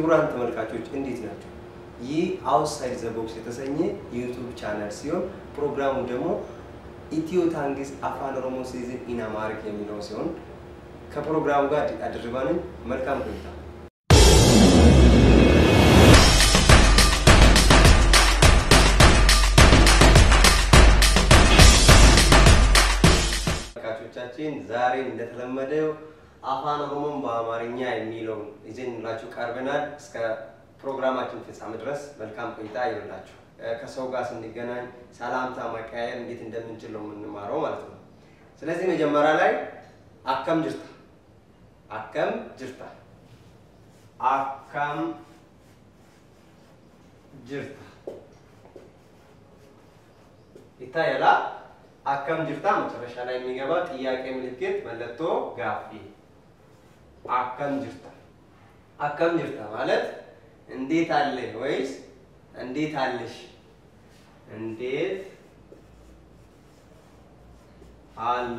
ክቡራን ተመልካቾች እንዴት ናቸው? ይህ አውትሳይድ ዘ ቦክስ የተሰኘ የዩቱብ ቻናል ሲሆን ፕሮግራሙ ደግሞ ኢትዮ ታንግስ አፋን ኦሮሞ ሲዝን ኢን አማሪክ የሚለው ሲሆን ከፕሮግራሙ ጋር አድርባንን መልካም ቆይታ። ተመልካቾቻችን ዛሬ እንደተለመደው አፋን ኦሮሞን በአማርኛ የሚለውን ይዘንላችሁ ቀርበናል። እስከ ፕሮግራማችን ፍጻሜ ድረስ መልካም ቆይታ ይሆንላችሁ። ከሰው ጋር ስንገናኝ ሰላምታ መቀያየር እንዴት እንደምንችል ነው የምንማረው ማለት ነው። ስለዚህ መጀመሪያ ላይ አከም ጅርታ አከም ጅርታ አከም ጅርታ ይታያላ። አከም ጅርታ መጨረሻ ላይ የሚገባ ጥያቄ ምልክት መለቶ ጋፊ አከም ጅርታ አከም ጅርታ ማለት እንዴት አለ ወይስ እንዴት አለሽ? እንዴት አለ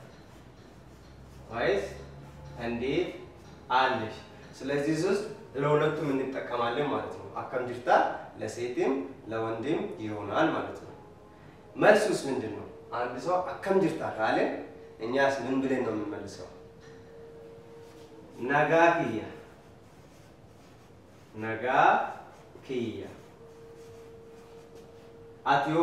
ወይስ እንዴት አለሽ? ስለዚህ ውስጥ ለሁለቱም እንጠቀማለን ማለት ነው። አከም ጅርታ ለሴትም ለወንድም ይሆናል ማለት ነው። መልሱስ ምንድን ነው? አንድ ሰው አከም ጅርታ ካለ እኛስ ምን ብለን ነው የምንመልሰው? ነጋ ክያ ነጋ ክያ አትዮ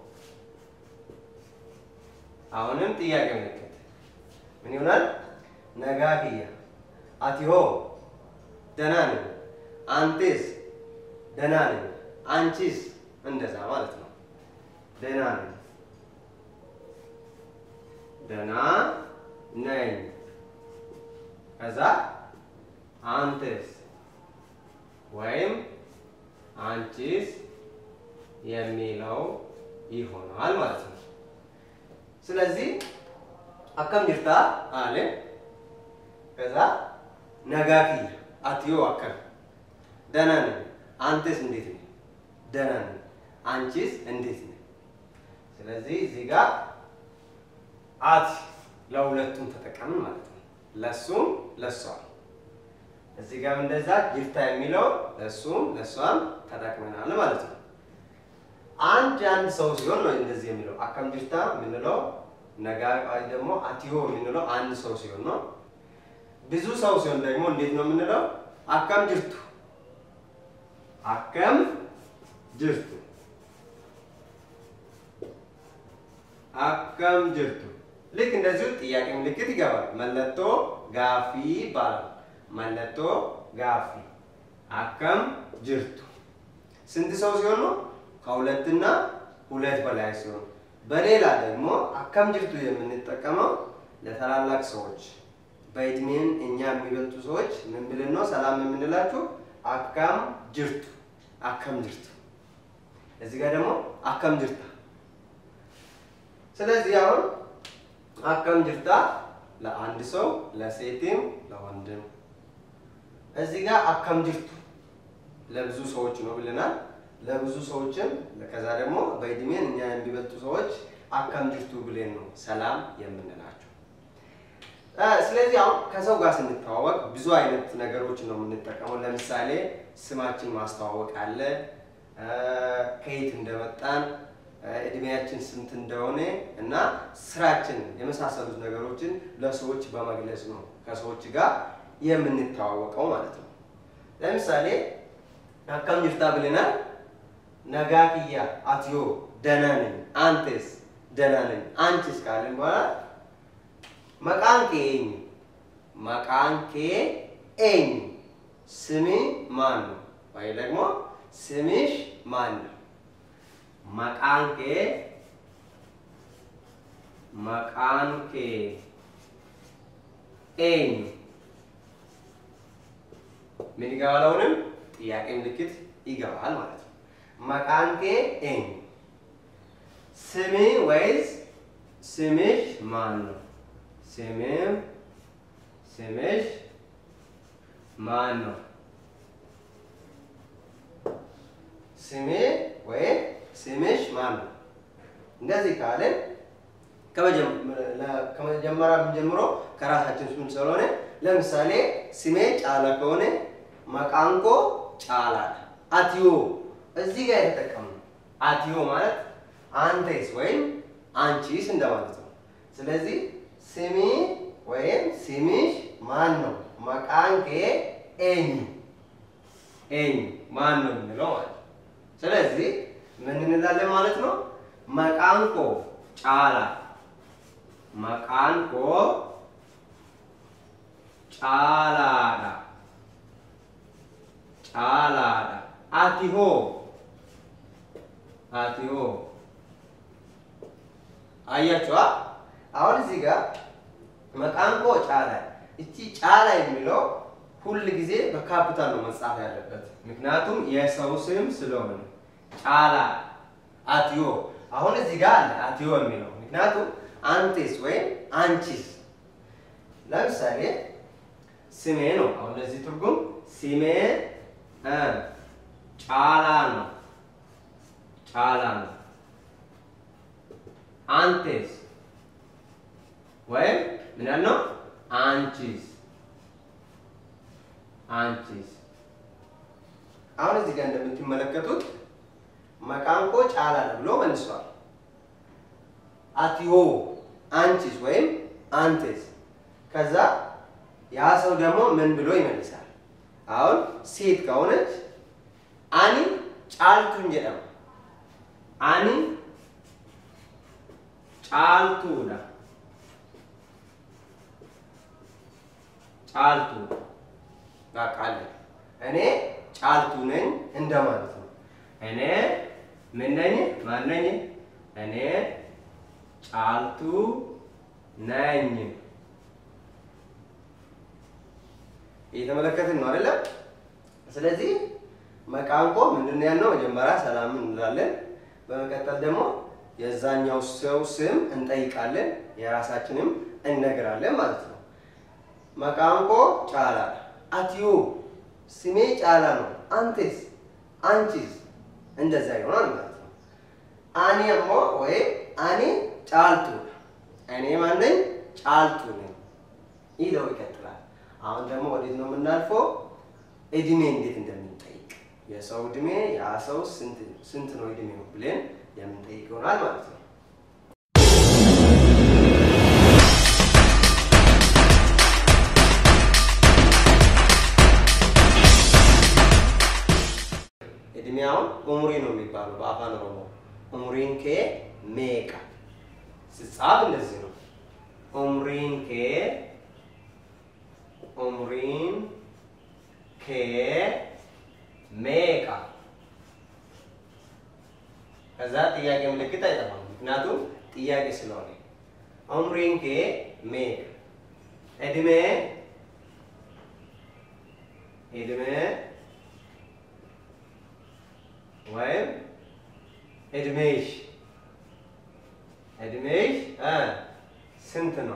አሁንም ጥያቄ ምልክት ምን ይሆናል? ነጋ ክያ አትዮ ደህና ነኝ፣ አንቴስ ደህና ነኝ፣ አንቺስ እንደዛ ማለት ነው። ደህና ነኝ፣ ደህና ነኝ። ከዛ አንተስ ወይም አንቺስ የሚለው ይሆናል ማለት ነው። ስለዚህ አከም ጅርታ አለ። ከዛ ነጋኪ አትዮ አከም ደህና ነኝ፣ አንተስ እንዴት ነህ? ደህና ነኝ፣ አንቺስ እንዴት ነህ? ስለዚህ እዚህ ጋር አት ለሁለቱም ተጠቀምን ማለት ነው። ለሱም ለሷም እዚህ ጋር እንደዛ ጅርታ የሚለው ለሱም ለሷም ተጠቅመናል ማለት ነው። አንድ አንድ ሰው ሲሆን ነው እንደዚህ የሚለው አከም ጅርታ የምንለው ነጋ ደግሞ አትዮ የምንለው አንድ ሰው ሲሆን ነው። ብዙ ሰው ሲሆን ደግሞ እንዴት ነው የምንለው? አከም ጅርቱ አከም ጅርቱ አከም ጅርቱ ልክ እንደዚሁ ጥያቄ ምልክት ይገባል። መለቶ ጋፊ ይባላል። መለቶ ጋፊ አከም ጅርቱ ስንት ሰው ሲሆን ነው? ከሁለትና ሁለት በላይ ሲሆን። በሌላ ደግሞ አከም ጅርቱ የምንጠቀመው ለታላላቅ ሰዎች በእድሜን እኛ የሚበልጡ ሰዎች ምን ብለን ነው ሰላም የምንላችሁ? አካም ጅርቱ አከም ጅርቱ። እዚህ ጋር ደግሞ አከም ጅርታ። ስለዚህ አሁን አከም ጅርታ ለአንድ ሰው ለሴትም ለወንድም። እዚህ ጋር አከም ጅርቱ ለብዙ ሰዎች ነው ብለናል። ለብዙ ሰዎችም ከዛ ደግሞ በእድሜን እኛ የሚበልጡ ሰዎች አከም ጅርቱ ብለን ነው ሰላም የምንላቸው። ስለዚህ አሁን ከሰው ጋር ስንተዋወቅ ብዙ አይነት ነገሮች ነው የምንጠቀመው። ለምሳሌ ስማችን ማስተዋወቅ አለ፣ ከየት እንደመጣን እድሜያችን ስንት እንደሆነ እና ስራችን የመሳሰሉት ነገሮችን ለሰዎች በመግለጽ ነው ከሰዎች ጋር የምንተዋወቀው ማለት ነው። ለምሳሌ አከም ጅርታ ብለናል። ነጋ ክያ አትዮ ደህና ነኝ፣ አንተስ ደህና ነኝ፣ አንቺስ ካልን በኋላ መቃን ኬ ኤኝ መቃን ኬ ኤኝ ስሜ ማን ነው? ወይ ደግሞ ስምሽ ማን ነው? መቃን ኬ መቃን ኬ ኤኝ ምን ይገባል? አሁንም ጥያቄ ምልክት ይገባል ማለት ነው። መቃን ኬ ኤኝ ስሜ ወይስ ስምሽ ማን ነው? ስምም ስምሽ ማን ነው? ስሜ ወይም ስምሽ ማን ነው? እንደዚህ ካለን ከመጀመሪያ ጀምሮ ከራሳችን ስም ስለሆነ ለምሳሌ ስሜ ጫላ ከሆነ መቃንኮ ጫላ አትዮ እዚህ ጋር የተጠቀምነው አትዮ ማለት አንቴስ ወይም አንቺስ እንደማለት ነው። ስለዚህ ስሚ ወይም ስሚሽ ማን ነው? መቃንኬ ኤኙ ኤኙ ማን ነው የምንለው ማለት ነው። ስለዚህ ምን እንላለን ማለት ነው? መቃንኮ ጫላ መቃንኮ ጫላዳ ጫላዳ አቲሆ አቲሆ አያችኋ? አሁን እዚህ ጋር መቃንኮ ጫላ እቺ ጫላ የሚለው ሁል ጊዜ በካፒታል ነው መጻፍ ያለበት፣ ምክንያቱም የሰው ስም ስለሆነ ጫላ አትዮ። አሁን እዚህ ጋር አለ አትዮ የሚለው ምክንያቱም አንቴስ ወይም አንቺስ። ለምሳሌ ስሜ ነው። አሁን ለዚህ ትርጉም ስሜ እ ጫላ ነው ጫላ ነው። አንቴስ ወይም ምን ነው አንቺስ አንቺስ። አሁን እዚህ ጋር እንደምትመለከቱት መቃንቆ ጫላ ነው ብሎ መልሷል። አትዮ አንቺስ ወይም አንቴስ። ከዛ ያ ሰው ደግሞ ምን ብሎ ይመልሳል? አሁን ሴት ከሆነች አኒ ጫልቱን ጀደማ አኒ ጫልቱዳ ጫልቱ በቃ አለ። እኔ ጫልቱ ነኝ እንደማለት ነው። እኔ ምን ነኝ? ማን ነኝ? እኔ ጫልቱ ነኝ። እየተመለከትን ነው አይደለም? ስለዚህ መቃንቆ ምንድን ነው ያልነው? መጀመሪያ ሰላም እንላለን። በመቀጠል ደግሞ የዛኛው ሰው ስም እንጠይቃለን፣ የራሳችንም እንነግራለን ማለት ነው። መቃንቆ ጫላ አትዮ ስሜ ጫላ ነው። አንቴስ አንቺስ እንደዛ ይሆናል ማለት ነው። አኔ ሞ ወይ አኔ ጫልቱ እኔ ማነኝ? ጫልቱ ነኝ ይለው ይቀጥላል። አሁን ደግሞ ወዴት ነው የምናልፈው? እድሜ እንዴት እንደምንጠይቅ የሰው እድሜ ያ ሰው ስንት ነው እድሜው ብለን የምንጠይቅ ይሆናል ማለት ነው። እድሜያውን ኡምሪ ነው የሚባለው በአፋን ኦሮሞ። ኡምሪን ኬ ሜቃ ስጻፍ እንደዚህ ነው። ኡምሪን ኬ ኡምሪን ኬ ሜቃ። ከዛ ጥያቄ ምልክት አይጠፋም፣ ምክንያቱም ጥያቄ ስለሆነ። ኡምሪን ኬ ሜቃ እድሜ እድሜ ወይም እድሜሽ እድሜሽ እ ስንት ነው?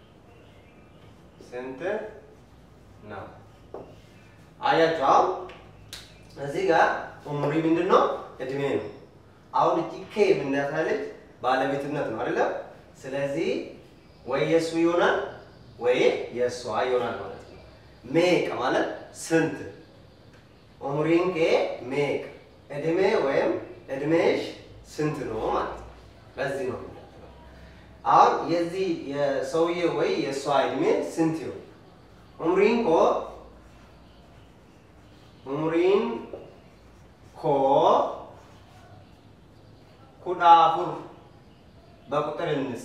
ስንት ነው? አያችሁ አሁን እዚህ ጋር ኡምሪ ምንድን ነው? እድሜ ነው። አሁን እቺ ኬ የምናሳለች ባለቤትነት ነው አይደለም? ስለዚህ ወይ የእሱ ይሆናል ወይ የእሷ ይሆናል ማለት ነው። ሜቅ ማለት ስንት ኡምሪን ኬ ሜቅ እድሜ ወይም እድሜሽ ስንት ነው ማለት ነው። በዚህ ነው የሚቀጥለው። አሁን የዚህ የሰውዬ ወይ የእሷ እድሜ ስንት ይሆን? ኡምሪን ኮ ኡምሪን ኮ ኩዳፉር በቁጥር እንጻ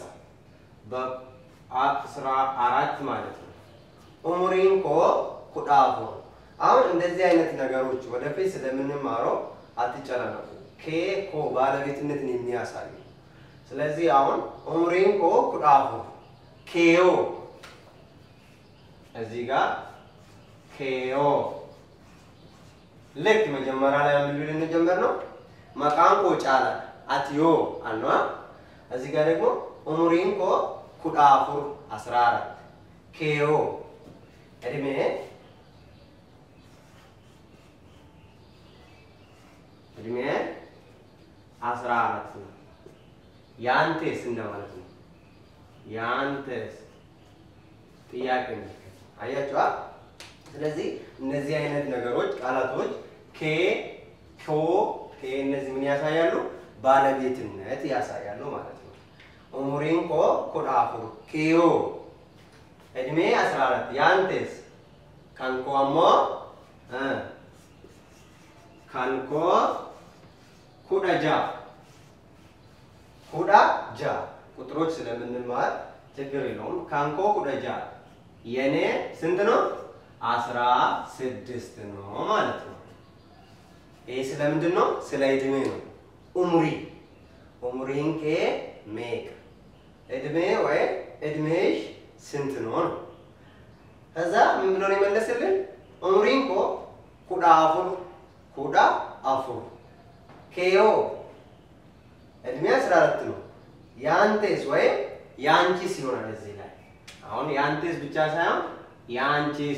በአስራ አራት ማለት ነው። ኡምሪን ኮ ኩዳፉር አሁን እንደዚህ አይነት ነገሮች ወደፊት ስለምንማረው አትጨናነቁ። ኬ ኮ ባለቤትነትን የሚያሳዩ ስለዚህ አሁን ኡምሪን ኮ ኩዳፉ ኬዮ እዚህ ጋር ኬዮ ልክ መጀመሪያ ላይ ምን ልንጀምር ነው? መቃን ኮ ጫላ አትዮ አልኗ እዚህ ጋር ደግሞ ኡምሪን ኮ ኩዳፉር አስራ አራት ኬዮ እድሜ እድሜ አስራ አራት ነው። ያንቴስ እንደማለት ነው። ያንቴስ ጥያቄ ምልክት አያችኋ። ስለዚህ እነዚህ አይነት ነገሮች ቃላቶች ኬ ቾ ኬ እነዚህ ምን ያሳያሉ? ባለቤትነት ያሳያሉ ማለት ነው። ኡሙሪን ኮ ኩዳ አፉር ኪዮ እድሜ 14 ያንቴስ ካንኮ አሞ እ ካንኮ ኩዳ ጃ ኩዳ ጃ ቁጥሮች ስለምንማር ችግር የለውም። ካንኮ ኩዳ ጃ የኔ ስንት ነው? አስራ ስድስት ነው ማለት ነው። ይህ ስለምንድን ነው? ስለ እድሜ ነው። ኡምሪ ኡምሪን ኬ ሜቅ እድሜ ወይ እድሜሽ ስንት ነው ነው። ከዛ ምን ብሎ ነው የመለስልን? ኡምሪን ኮ ኩዳ አፉር ኩዳ አፉር ኬዮ እድሜ 14 ነው። ያንቴስ ወይም ያንቺስ ይሆናል እዚህ ላይ አሁን ያንቴስ ብቻ ሳይሆን ያንቺስ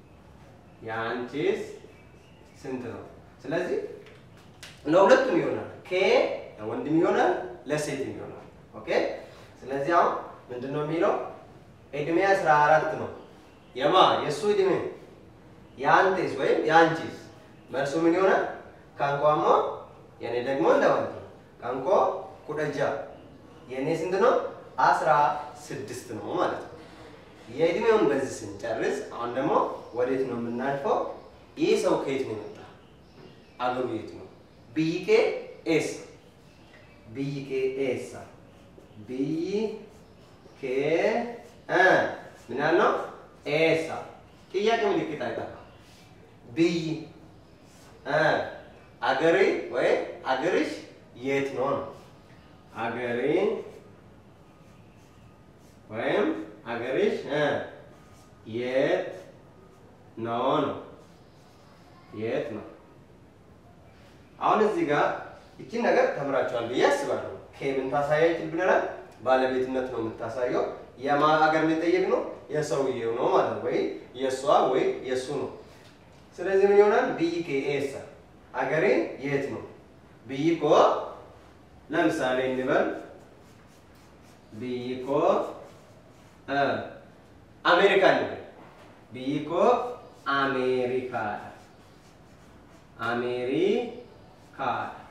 ያንቺስ ስንት ነው? ስለዚህ ለሁለቱም ይሆናል። ኬ ለወንድም ይሆናል፣ ለሴትም ይሆናል። ኦኬ። ስለዚህ አሁን ምንድን ነው የሚለው እድሜ 14 ነው። የማ የእሱ እድሜ የአንቴስ ወይም የአንቺስ መልሱ ምን ይሆናል? ካንኳሞ የኔ ደግሞ እንደማለት ነው። ካንኮ ኩደጃ የኔ ስንት ነው? አስራ ስድስት ነው ማለት ነው። የእድሜውን በዚህ ስንጨርስ አሁን ደግሞ ወዴት ነው የምናልፈው? ይህ ሰው ከየት ነው የመጣ? አገሩ የት ነው? ብይኬ ኤስ ብይኬ ኤሳ ብይኬ እ ምን ያልነው ኤሳ ጥያቄ ምልክት አይጠፋ ብይ እ አገሬ ወይ አገርሽ የት ነው ነው አገሬ ወይም አገርሽ እ የት ነው ነው የት ነው አሁን እዚህ ጋር ይቺን ነገር ተምራችኋል ብዬ አስባለሁ። ከምን ታሳያችን ብለናል? ባለቤትነት ነው የምታሳየው። የማ ሀገር የሚጠየቅ ነው የሰውየው ነው ማለት ነው፣ ወይ የእሷ ወይ የእሱ ነው። ስለዚህ ምን ይሆናል? ብይኬ ኤሳ አገሬ የት ነው? ብይኮ ለምሳሌ እንበል ብይኮ አሜሪካ እንበል ብይኮ አሜሪካ አሜሪካ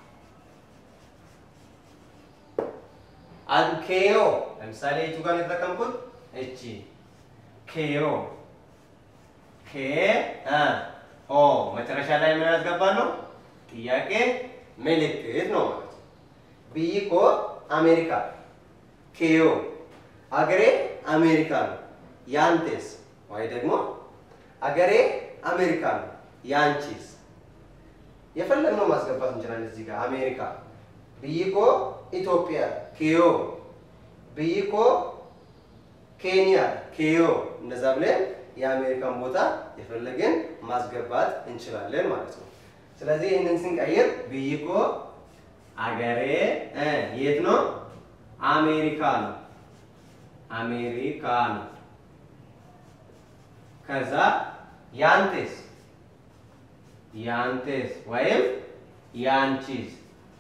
ኬዮ ለምሳሌ የቱ ጋር የተጠቀምኩት እቺ ኬዮ ኬ ኦ መጨረሻ ላይ ምን ያስገባለሁ? ጥያቄ ምልክት ነው ማለት ነው። ብይኮ አሜሪካ ኬዮ አገሬ አሜሪካ ነው። ያንቴስ ወይ ደግሞ አገሬ አሜሪካ ነው። ያንቺስ የፈለግነው ማስገባት እንችላለን። እዚህ ጋር አሜሪካ ብይኮ ኢትዮጵያ ኬዮ ብይኮ ኬንያ ኬዮ እንደዛ ብለን የአሜሪካን ቦታ የፈለግን ማስገባት እንችላለን ማለት ነው። ስለዚህ ይህንን ስንቀይር ብይኮ አገሬ የት ነው? አሜሪካ ነው። አሜሪካ ነው። ከዛ ያንቴስ ያንቴስ ወይም ያንቺስ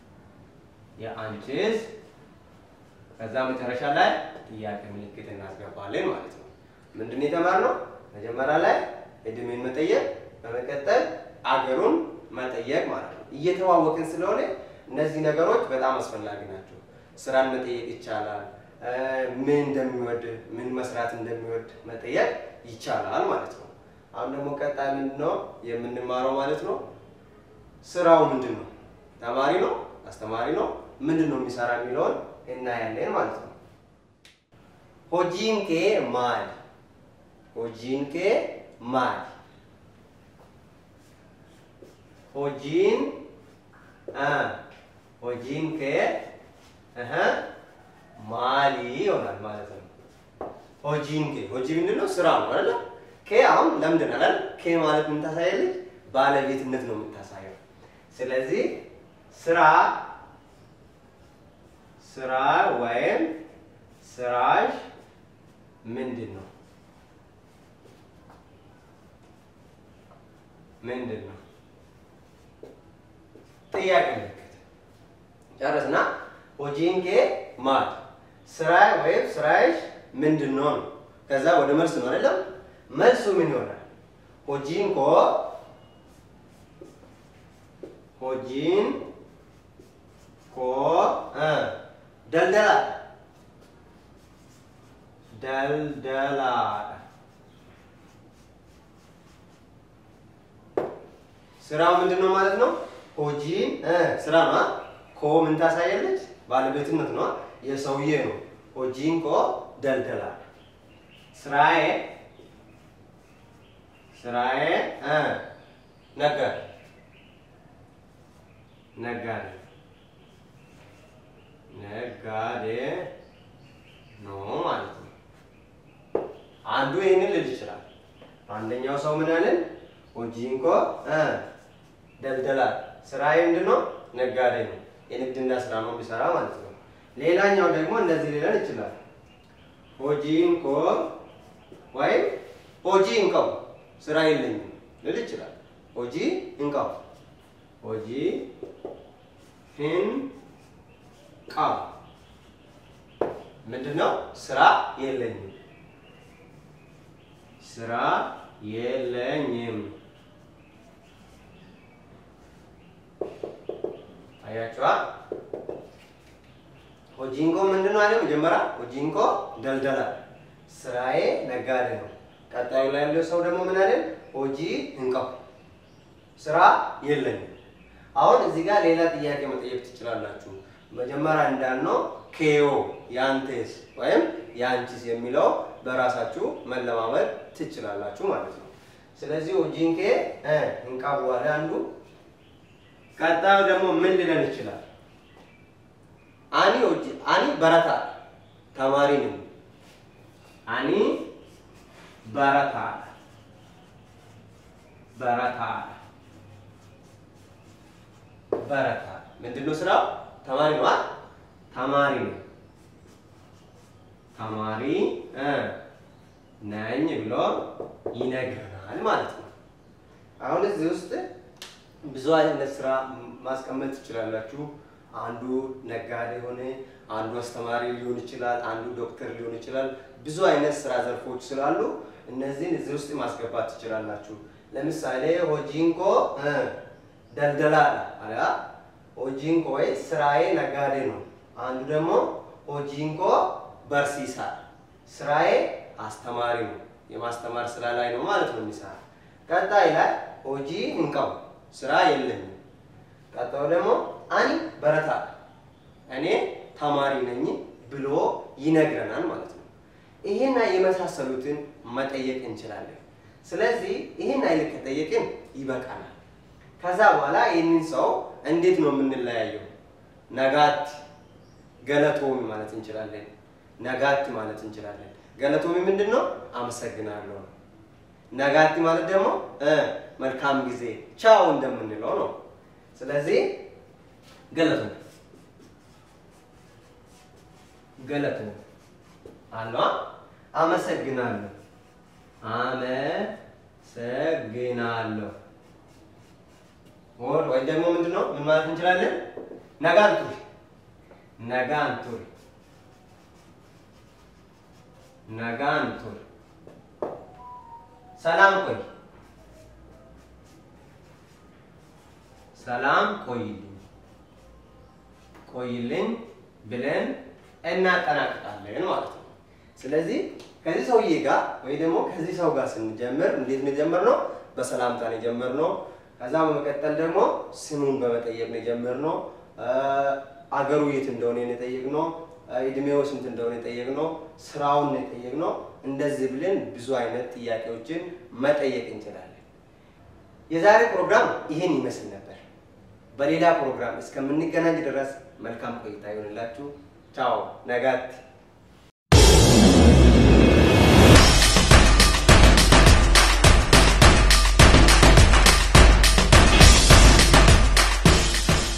የአንቺስ ከዛ መጨረሻ ላይ ጥያቄ ምልክት እናስገባለን ማለት ነው። ምንድን ነው የተማርነው? መጀመሪያ ላይ እድሜን መጠየቅ፣ በመቀጠል አገሩን መጠየቅ ማለት ነው። እየተዋወቅን ስለሆነ እነዚህ ነገሮች በጣም አስፈላጊ ናቸው። ስራን መጠየቅ ይቻላል። ምን እንደሚወድ ምን መስራት እንደሚወድ መጠየቅ ይቻላል ማለት ነው። አሁን ደግሞ ቀጣይ ምንድን ነው የምንማረው ማለት ነው? ስራው ምንድን ነው? ተማሪ ነው? አስተማሪ ነው? ምንድን ነው የሚሰራ የሚለውን እናያለን ማለት ነው። ሆጂን ኬ ማል ሆጂን ኬ ማል ሆጂን ሆጂን ኬ ማሊ ይሆናል ማለት ነው። ሆጂን ኬ ሆጂ ምንድን ነው? ስራ ነው አይደለ? ኬ አሁን ለምንድን አላል? ኬ ማለት ምን ታሳያለች? ባለቤትነት ነው የምታሳየው። ስለዚህ ስራ ስራ ወይም ስራሽ ምንድን ነው? ምንድን ነው? ጥያቄ ምልክት ጨረስና ሆጂን ኬ ማል ስራ ወይም ስራሽ ምንድን ነው ነው። ከዛ ወደ መልስ ነው አይደለም? መልሱ ምን ይሆናል? ሆጂን ኮ ሆጂን ኮ እ ደልደላ ደልደላ ስራው ምንድን ነው ማለት ነው? ሆጂን እ ስራ ነው። ኮ ምን ታሳያለች? ባለቤትነት ነው። የሰውዬ ነው። ሆጂን ኮ ደልደላ ስራዬ ስራዬ እ ነጋዴ ነጋዴ ነጋዴ ነው ማለት ነው። አንዱ ይህንን ልል ይችላል። አንደኛው ሰው ምን አለን? ሆጂንኮ እ ደልደላ ስራዬ ምንድን ነው? ነጋዴ ነው። የንግድና ስራ ነው የሚሰራ ማለት ነው። ሌላኛው ደግሞ እንደዚህ ሊለን ይችላል። ሆጂንኮ ወይም ሆጂ እንቀው ስራ የለኝም ልል ይችላል። ሆጂ እንቀው ሆጂ ሂን ቃው ምንድን ነው? ስራ የለኝም ስራ የለኝም። አያችዋ ሆጂንኮ ምንድን ነው አለ መጀመሪያ ሆጂንኮ ደልደላ ስራዬ ነጋዴ ነው። ቀጣዩ ላይ ያለው ሰው ደግሞ ምን አለ? ሆጂ እንቀው ስራ የለኝም። አሁን እዚህ ጋር ሌላ ጥያቄ መጠየቅ ትችላላችሁ። መጀመሪያ እንዳልነው ኬዮ ያንቴስ ወይም ያንቺስ የሚለው በራሳችሁ መለማመድ ትችላላችሁ ማለት ነው። ስለዚህ ሆጂንኬ እ እንቃ በኋላ አንዱ ቀጣዩ ደግሞ ምን ሊለን ይችላል? አኒ ሆጂ አኒ በረታ ተማሪ ነኝ። አኒ በረታ በረታ በረታ ምንድን ነው ስራው? ተማሪ ነው። ተማሪ ነው። ተማሪ እ ነኝ ብሎ ይነግረናል ማለት ነው። አሁን እዚህ ውስጥ ብዙ አይነት ስራ ማስቀመጥ ትችላላችሁ። አንዱ ነጋዴ ሆነ፣ አንዱ አስተማሪ ሊሆን ይችላል፣ አንዱ ዶክተር ሊሆን ይችላል። ብዙ አይነት ስራ ዘርፎች ስላሉ እነዚህን እዚህ ውስጥ ማስገባት ትችላላችሁ። ለምሳሌ ሆጂንኮ እ ደልደላ አለ። ሆጂንኮ ወይ ስራዬ ነጋዴ ነው። አንዱ ደግሞ ሆጂንኮ በርሲሳ ስራዬ አስተማሪ ነው። የማስተማር ስራ ላይ ነው ማለት ነው የሚሰራ። ቀጣይ ላይ ሆጂ እንቀው ስራ የለኝም። ቀጣዩ ደግሞ አኒ በረታ እኔ ተማሪ ነኝ ብሎ ይነግረናል ማለት ነው። ይሄና የመሳሰሉትን መጠየቅ እንችላለን። ስለዚህ ይህን አይነት ከጠየቅን ይበቃናል። ከዛ በኋላ ይህንን ሰው እንዴት ነው የምንለያየው? ነጋቲ ገለቶሚ ማለት እንችላለን። ነጋቲ ማለት እንችላለን። ገለቶሚ ምንድን ነው? አመሰግናለሁ ነው። ነጋቲ ማለት ደግሞ እ መልካም ጊዜ ቻው እንደምንለው ነው። ስለዚህ ገለቶሚ ገለቶሚ አለዋ አመሰግናለሁ አመሰግናለሁ ወር ወይ ደግሞ ምንድን ነው ምን ማለት እንችላለን? ነጋንቱሪ ነጋንቱሪ ነጋንቱሪ ሰላም ቆይ ሰላም ቆይልኝ ቆይልኝ ብለን እናጠናቅቃለን ማለት ነው። ስለዚህ ከዚህ ሰውዬ ጋር ወይ ደግሞ ከዚህ ሰው ጋር ስንጀምር እንዴት ነው የጀመርነው? በሰላምታ ነው የጀመርነው። ከዛ በመቀጠል ደግሞ ስሙን በመጠየቅ ነው የጀመርነው። አገሩ የት እንደሆነ ነው የጠየቅነው። እድሜው ስንት እንደሆነ የጠየቅነው። ስራውን ነው የጠየቅነው። እንደዚህ ብለን ብዙ አይነት ጥያቄዎችን መጠየቅ እንችላለን። የዛሬ ፕሮግራም ይህን ይመስል ነበር። በሌላ ፕሮግራም እስከምንገናኝ ድረስ መልካም ቆይታ ይሆንላችሁ። ቻው ነጋት